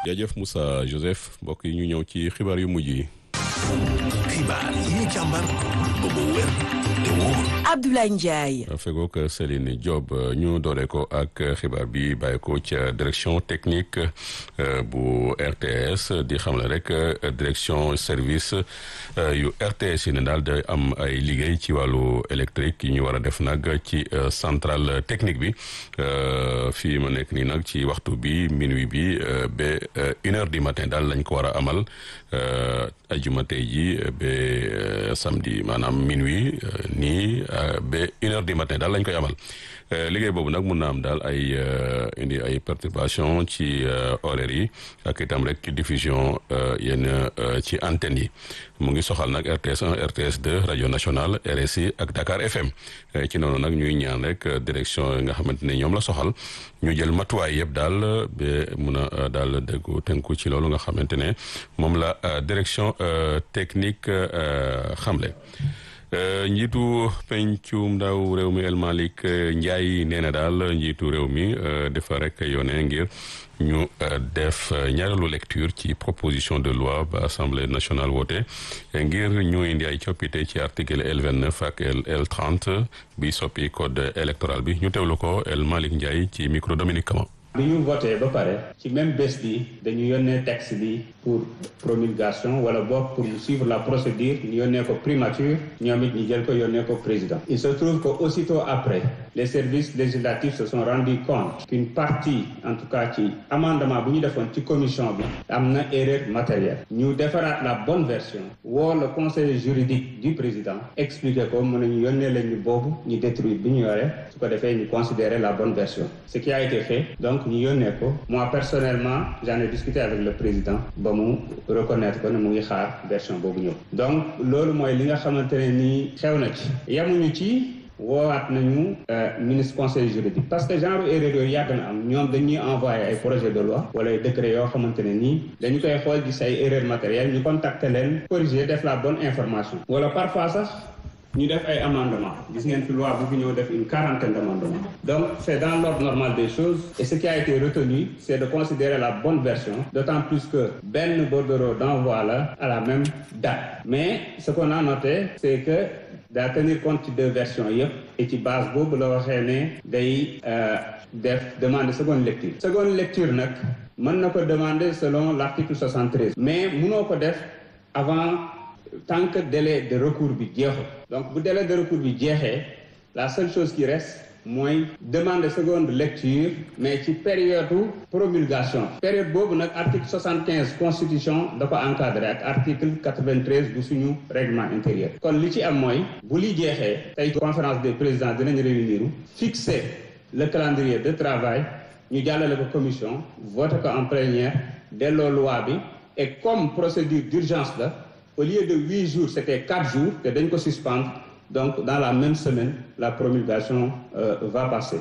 jaajëf Moussa Joseph mbokk yi ñu ñëw ci xibaar yu mujj yi. xibaar yi ñu càmbar ba mu wér te wóor. Abdoulaye Ndiaye. fegook Céline Diop ñu doole ko ak xibaar bi bàyyi ko ca direction technique bu RTS di xam la rek direction service yu RTS yi ne daal day am ay liggéey ci wàllu électrique yi ñu war a def nag ci centrale technique bi fii ma nekk nii nag ci waxtu bi minuit bi ba une heure du matin daal lañ ko war a amal ajuma tey ji ba samedi maanaam minuit nii ba une heure du matin daal lañ koy amal liggéey boobu nag mun na am daal ay indi ay perturbation ci horaires yi ak itam rek ci diffusion yenn ci antenne yi mu ngi soxal nag RTS 1 RTS 2 rajo nationale RSI ak Dakar FM ci noonu nag ñuy ñaan rek direction yi nga xamante ne ñoom la soxal ñu jël matuwaay yëpp daal ba mun a daal déggu tënku ci loolu nga xamante ne moom la direction technique xamle. njiitu pencum ndaw réew mi El Malick Ndiaye nee na daal njiitu réew mi dafa rek yónnee ngir ñu def ñaareelu lecture ci proposition de loi ba assemblée nationale woote ngir ñu indi ay coppite ci article L vingt neuf ak L trente bi soppi code électoral bi ñu teewlu ko El Malick Ndiaye ci micro Dominique Kama. bi ñu voté ba pare ci même bés bi dañu yónnee texte bi pour promulgation wala boog pour suivre la procédure ñu yónnee ko primature ñoom it ñu jël ko yónnee ko président il se trouve que aussitôt après les services législatifs se sont rendus compte qu'une partie en tout cas ci amendement bu ñu defoon ci commission bi am na erreur matérielle ñu defaraat la bonne version woo le conseil juridique du président expliquer ko mën nañu yónnee leen ñu boobu ñu détruire bi ñu yore su ko defee ñu considérer la bonne version ce qui a été fait donc ñu yónnee ko moi personnellement j'en ai discuté avec le président ba mu reconnaître ko ne mu ngi xaar version boobu ñëw donc loolu mooy li nga xamante ne nii xew na ci yemuñu ci woowaat nañu ministre conseil juridique parce que genre erreur yooyu yàgg na am ñoom dañuy envoyé ay projet de loi wala ay décret yoo xamante ne nii dañu koy xool gis ay erreur matérielle ñu contacter leen corriger def la bonne information wala parfois sax ñu def ay amendement gis ngeen fi loi bu fi ñëw def une quarantaine d'amendements donc c'est dans l'ordre normal des choses et ce qui a été retenu c'est de considérer la bonne version d'autant plus que benn bordereau d'envoi la à la même date mais ce qu'on a noté c'est que daa tenir compte ci deux versions yëpp et ci base boobu la waxee ne day def demande seconde lecture seconde lecture nag mën na ko demander selon l'article 73 mais mënoo ko def avant tant que délai de recours bi jeexul donc bu délai de recours bi jeexee la seule chose qui reste mooy demande seconde lecture mais ci période promulgation période boobu nag article 75 constitution da ko encadré ak article 93 bu suñu règlement intérieur kon li ci am mooy bu li jeexee tey conférence des présidents dinañ réunir fixer le calendrier de travail ñu jàllale ko commission voté ko en plénière delloo loi bi et comme procédure d'urgence la au lieu de huit jours c'était quatre jours te dañ ko suspendre donc dans la même semaine la promulgation euh, va passer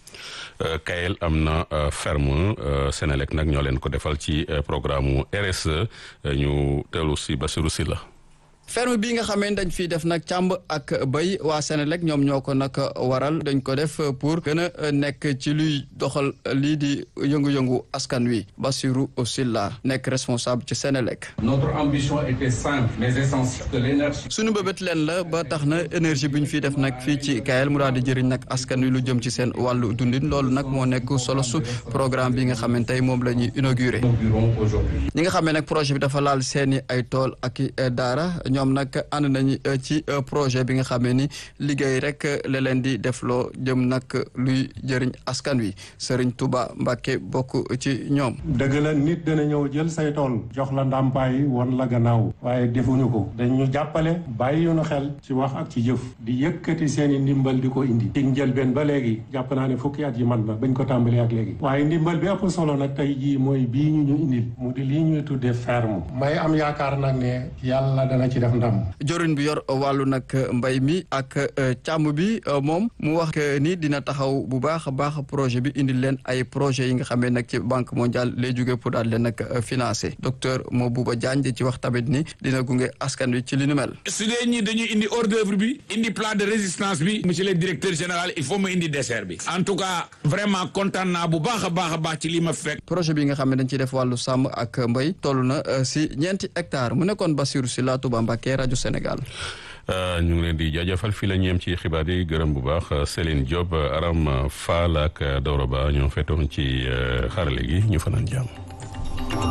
Kayel am na ferme Sénélec nag ñoo leen ko defal ci programme RSE ñu teelu si Bassirou Sylla ferme bi nga xamee dañ fiy def nag càmb ak béy waa Sénélec ñoom ñoo ko nag waral dañ ko def pour gën a nekk ci luy doxal lii di yëngu-yëngu askan wi Bassirou Sylla nekk responsable ci Sénélec. notre ambition était simple mais essentielle que l'énergie. suñu bëbët leen la ba tax na énergie bi ñu fiy def nag fii ci Kayel mu daal di jëriñ nag askan wi lu jëm ci seen wàllu dundin loolu nag moo nekk solo su programme bi nga xamante tey moom la ñuy inauguré. ñi nga xamee nag projet bi dafa laal seeni ay tool ak daara. ñoom nag ànd nañu ci projet bi nga xamee ni liggéey rek la leen di defloo jëm nag luy jëriñ askan wi Serigne Touba Mbacke bokk ci ñoom. dëgg la nit dana ñëw jël say tool jox la ndàmpaay won la gannaaw waaye defuñu ko dañu jàppale bàyyi ñu xel ci wax ak ci jëf di yëkkati seen i ndimbal di ko indi. ci njëlbeen ba léegi jàpp naa ne fukki at yi man na bañ ko tàmbalee ak léegi. waaye ndimbal bi ëpp solo nag tey jii mooy bii ñu ñu indil mu di lii ñuy tuddee ferme. may am yaakaar nag ne yàlla dana ci def def ndam. jorin bi yor wàllu nag mbay mi ak càmm bi moom mu wax ni dina taxaw bu baax a baax projet bi indi leen ay projet yi nga xamee nag ci banque mondiale lay jóge pour daal leen nag financé docteur Mabouba Diagne di ci wax tamit ni dina gunge askan wi ci li nu mel. su dee ñi dañuy indi hors d'œuvre bi indi plan de résistance bi monsieur le directeur général il faut ma indi dessert bi en tout cas vraiment kontaan naa bu baax a baax a baax ci li ma fekk. projet bi nga xam ne dañ ciy def wàllu sàmm ak mbay toll na si ñeenti hectares mu nekkoon Bassirou Sylla Touba Mbacké rajo Sénégal. ñu ngi leen di jaajëfal fii la ñu yem ci xibaar yi gërëm bu baax Céline Diop Aram Fall ak Doro Ba ñoo fetoon ci xarale gi ñu fanaan jàmm.